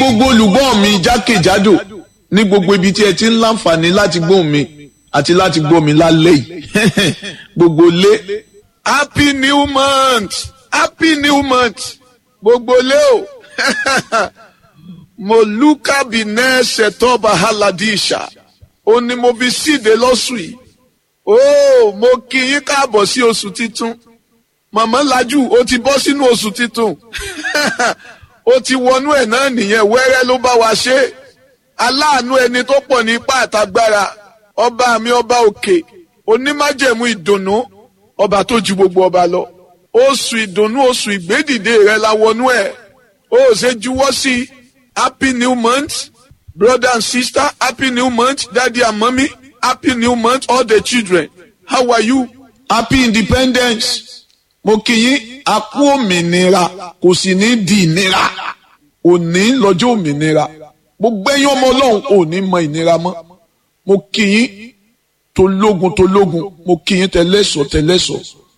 gbogbo olùgbọ́ mi jákèjádò ní gbogbo ibi tí ẹ ti ń láǹfààní láti gbóhùn mi àti láti gbọ́ mi lálẹ́ yìí gbogbo lé happy new month happy new month gbogbo lé o moluka binẹ ṣètọba haladisha ó ní mo fi síde lọ́sùn yìí ó mo kí yín káàbọ̀ sí oṣù titun màmá lajú ó ti bọ́ sínú oṣù titun ó ti wọnú ẹ̀ náà nìyẹn wẹ́rẹ́ ló bá wa ṣe aláàánú ẹni tó pọ̀ ní ipá àtagbára ọba mi ọba òkè onímájẹ̀mú ìdùnnú ọba tó ju gbogbo ọba lọ oṣù ìdùnnú oṣù ìgbédìde rẹ la wọnú ẹ̀ ó ṣe juwọ́ sí happy new month brother and sister happy new month daddy and mommy happy new month all the children how are you happy independence mo kí yín a kú òmìnira kò sì ní di ìnira òní lọ́jọ́ òmìnira gbogbo ẹ̀yin ọmọ ọlọ́run ò ní mọ ìnira mọ́ mo kí yín tológun tológun mo kí yín tẹlẹ́sọ̀ tẹlẹ́sọ̀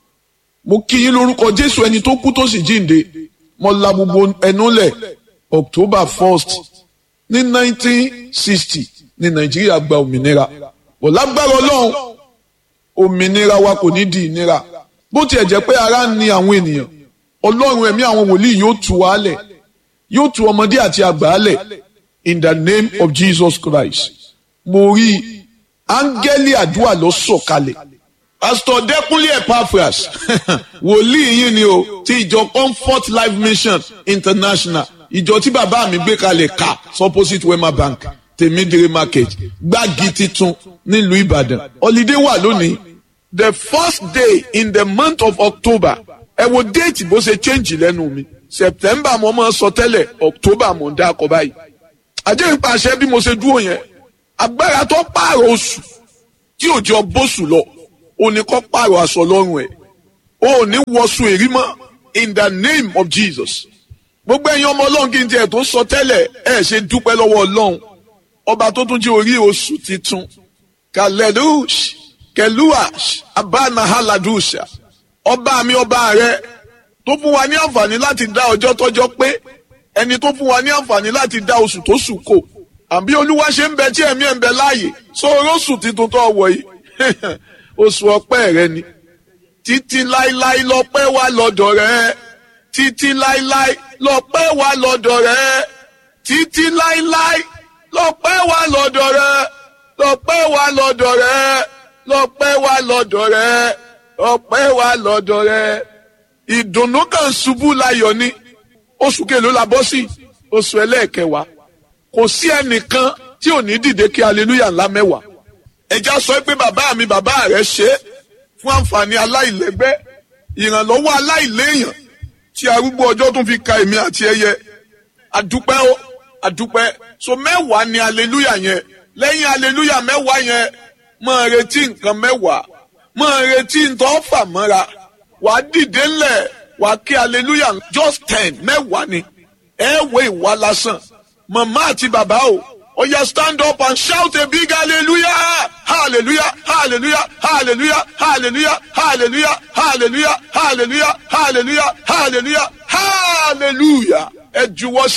mo kí yín lórúkọ jésù ẹni tó kú tó sì jíǹde mo la gbogbo ẹnu lẹ̀ october first ní nineteen sixty ní nàìjíríà gba òmìnira bọ̀ lágbára ọlọ́run òmìnira wa kò ní di ìnira bó tiẹ̀ jẹ́ pé ara ń ni àwọn ènìyàn ọlọ́run ẹ̀mí àwọn wòlíì yóò tú wa lẹ̀ yóò tú ọmọdé àti àgbà lẹ̀ in the name of Jesus Christ mo rí áńgẹ́lì àdúrà lọ sọ̀kalẹ̀ pastor Dẹ́kúnlé Epaphras wòlíì yín ni o ti ìjọ Comfort Life Mission International ìjọ tí bàbá mi gbé kalẹ̀ ká opposite Wema Bank tèmídìrí market gbági titun nílùú Ìbàdàn holiday wà lónìí the first day in the month of October ẹ wo déètì bó ṣe change lẹ́nu mi September mo máa sọ tẹ́lẹ̀ October mo ń dá akọ báyìí àjẹ́ ìpàṣẹ bí mo ṣe dúró yẹn agbára tó pààrọ̀ oṣù tí ò jẹ́ bóṣù lọ ò ní kọ́ pààrọ̀ aṣọ lọ́rùn ẹ̀ ò ní wọṣù èrí mọ́ in the name of Jesus gbogbo ẹ̀yin ọmọ ọlọ́run kí n tiẹ̀ tó sọ tẹ́lẹ̀ ẹ̀ ṣe dúpẹ́ lọ́wọ́ ọlọ́run ọba tó tún jẹ́ orí oṣù titun kalelush keluash abanahaladusha ọba mi ọba rẹ tó fún wa ní àǹfààní láti dá ọjọ́ tọ́jọ́ pé ẹni tó fún wa ní àǹfààní láti dá oṣù tó sùn kò àbí olúwa ṣe ń bẹ tí ẹ̀mí ẹ̀ ń bẹ láàyè sọ oróṣù titun tó wọ̀ yìí oṣù ọpẹ́ rẹ ni títí láíláí lọ́pẹ́ wà lọ́dọ̀ rẹ títí láíláí lọ́pẹ́ wà lọ́dọ̀ rẹ títí láíláí lọ́pẹ́ wà lọ́dọ̀ rẹ lọ́pẹ́ wà lọ́dọ̀ rẹ lọ́pẹ́ wà lọ́dọ̀ rẹ lọ́pẹ́ wà lọ́dọ̀ rẹ ìdùnnú kan ṣubú láyọ̀ ni oṣù kelo la bọ́ sí oṣù ẹlẹ́ẹ̀kẹwàá kò sí ẹnìkan tí ò ní dìde kí aleluya ńlá mẹ́wàá ẹja sọ pé bàbá mi bàbá rẹ ṣe é fún àǹfààní aláìlẹ́gbẹ́ ìrànlọ́wọ́ aláìléèyàn tí arúgbó ọjọ́ tún fi ka èmi àti ẹyẹ àdúpẹ́ ó àdúpẹ́ so mẹ́wàá ni aleluya yẹn lẹ́yìn aleluya mẹ́wàá yẹn máa retí nǹkan mẹ́wàá máa retí nǹkan fà mọ́ra wàá dìde ńlẹ̀ wàá kí hallelujah just ten mẹ́wàá ni ẹ wo ìwà lásán màmá àti bàbá o oya stand up and shout a big hallelujah hallelujah hallelujah hallelujah hallelujah hallelujah hallelujah hallelujah hallelujah hallelujah hallelujah ẹ juwọ́